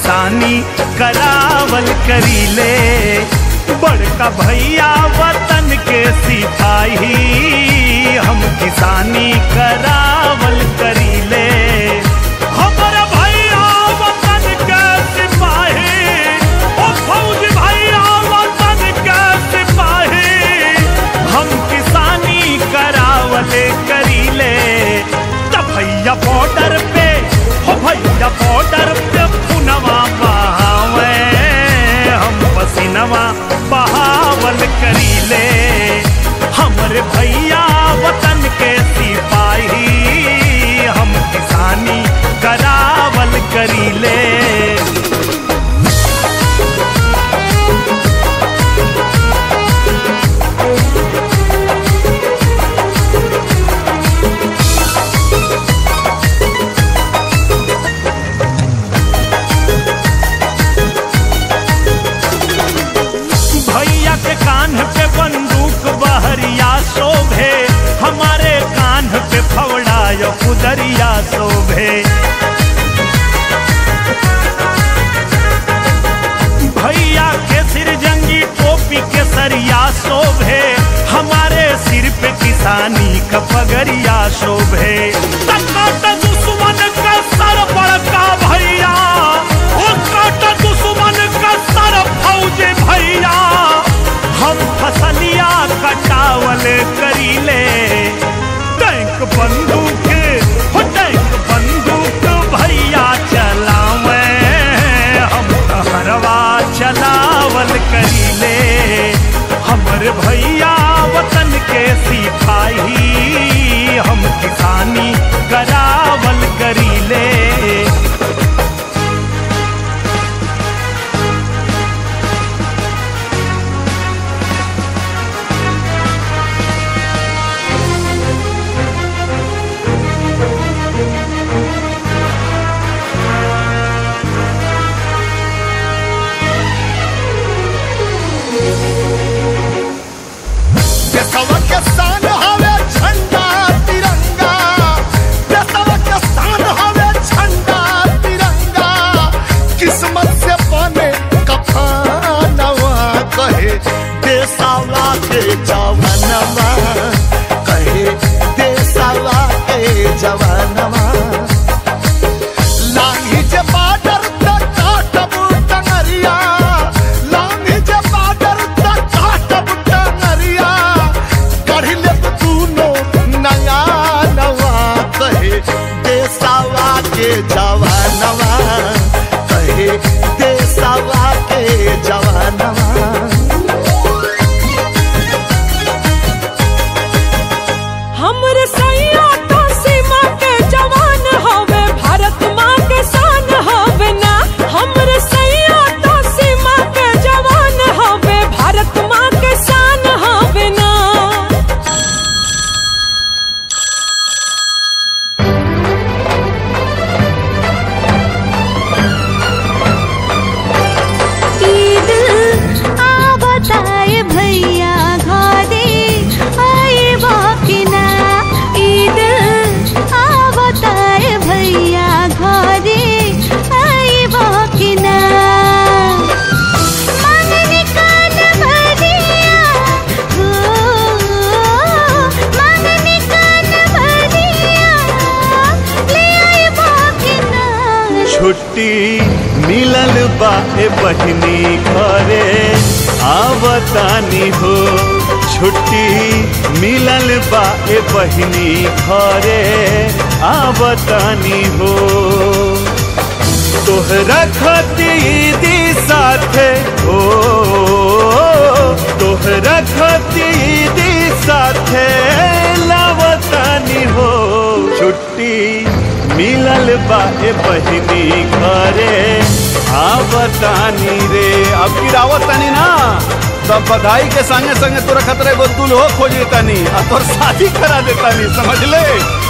किसानी करावल करीले बड़का भैया वतन के सिपाही हम किसानी करावल करीले हमर भैया वतन के सिपाही ओ फौज भैया वतन के सिपाही हम किसानी करावले करीले त भैया बॉर्डर पे हो भैया बॉर्डर पे पुनवा बहावे हम पसीनवा बहावल करीले हमरे भैया वतन के सिपाही हम किसानी करावल करीले भैया के कान पे बंदूक बहरिया शोभे हमारे कान पे फवड़ा यो कुदरिया शोभे भैया के सिर जंगी टोपी के सरिया शोभे हमारे सिर पे किसानी का पगरिया शोभे तकाट दुश्मन का सर बड़का भैया ओ काट दुश्मन का सर फौज भैया हम फसलिया कटावल करीले टैंक बंदूक हो टैंक बंदूक भैया चलावे हम हरवा चलावल करीले हमर भैया वतन के सिपाही हम किसानी करावल करीले देशवा के शान हवे झंडा तिरंगा देशवा के शान हवे झंडा तिरंगा किस्मत से बने कफनवा कहे देशवा के जवानवा कहे देशवा के जवानवा लांगी जे बाडर तक काटब टंगरिया लांगी जे बाडर तक काटब टंगरिया कढ़ी ले तूनो नया नवा कहे देसावा के जवानवा कहे देसावा के जवानवा हमर सैया तो सीमा के जवान हवे भारत माँ के शान हवे ना हमर सैया तो सीमा के जवान हवे भारत माँ के शान हवे ना ईद आ बताए भैया घरे आए बाकिना ईद आ बताए भैया घरे आए बाकिना मांगने कान भरिया हो मांगने कान भरिया ले आए बाकिना छुट्टी मिलल बा ए बहिनी घरे आवतानी हो छुट्टी मिलल बा ए बहिनी घरे आवतानी हो तोहरा खतीदी साथे हो तोहरा खतीदी साथे लावतानी हो छुट्टी मिलल बा ए बहिनी घरे आवतानी रे अब की रावतानी ना तब बधाई के संगे संगे तोरा खतरे गो दुल्हो खोज देतानी आ तोर शादी करा देतानी समझ ले